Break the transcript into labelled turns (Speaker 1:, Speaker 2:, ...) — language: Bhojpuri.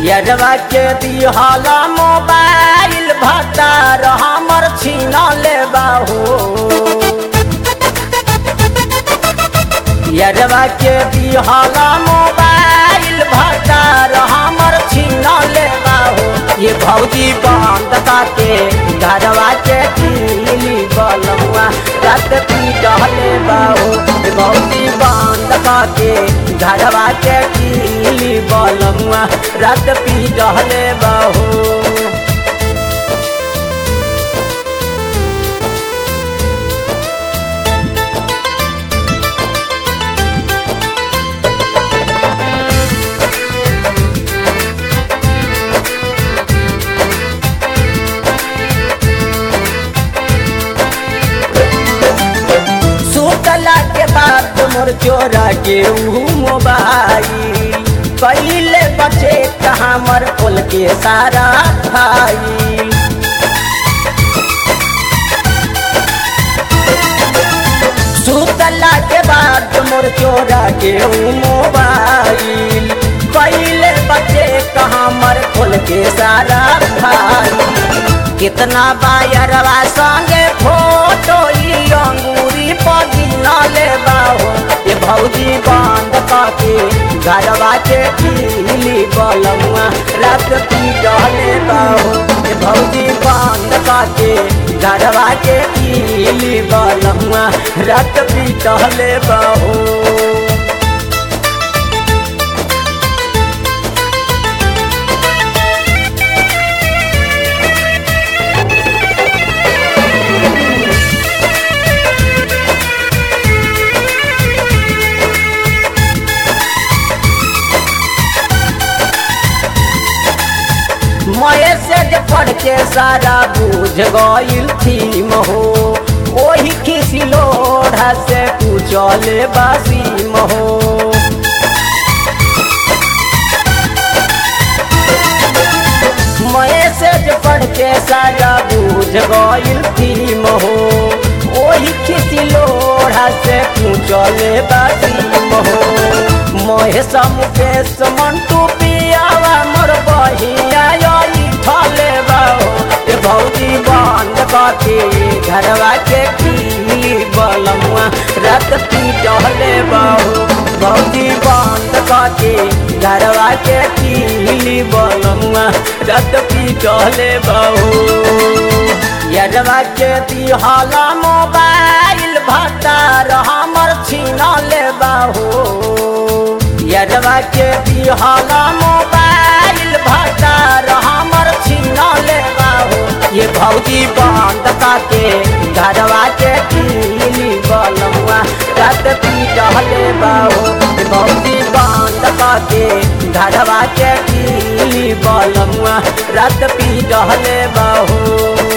Speaker 1: यरवा के दिहला मोबाइल भतार हमर छीन ले बाहो यरवा के दिहला मोबाइल भतार हमर छीन ले बाहो ये भौजी बंद के घरवा के किली बलमुआ रात पीटले बाहो ये भौजी बंद के घरवा के किली बलमुआ रात पीटले बाहो सुतला के बाद मोर चोरा के ऊ मोबाइल पहले बचे कहाँ मर खोल के सारा फाइल सुतला के बाद मोर चोरा के ऊ मोबाइल पहले बचे कहाँ मर खोल के सारा फाइल कितना बायरवा संगे फोटो ई अंगूरी पगिन ले बाहो ये भौजी बंद पाके घरवा के पीली बलमुआ रात पीटले बाहो ये भौजी बंद पाके घरवा के पीली बलमुआ रात पीटले बाहो मैसेज पढ़ के सारा बुझ गईल थी महो ओही खिसी लोढ़ा से पूछले बासी महो मैसेज पढ़ के सारा बुझ गईल थी महो ओही खिसी लोढ़ा से पूछले बासी महो महेश मुकेश मंटू पियावा मोर बहिया थले बाहो ये भौजी बंद करके घरवा के की बलमुआ रात पीटले बाहो भौजी बंद करके घरवा के की बलमुआ रात पीटले बाहो यरवा के दिहला मोबाइल भतार हमर छीन ले बाहो यरवा के दिहला मोबाइल भतार हमर छीन ले बाहो ये भौजी बंद के घरवा के किली बलमुआ रात पीटले बाहो ये भौजी बंद के घरवा के किली बलमुआ रात पीटले बाहो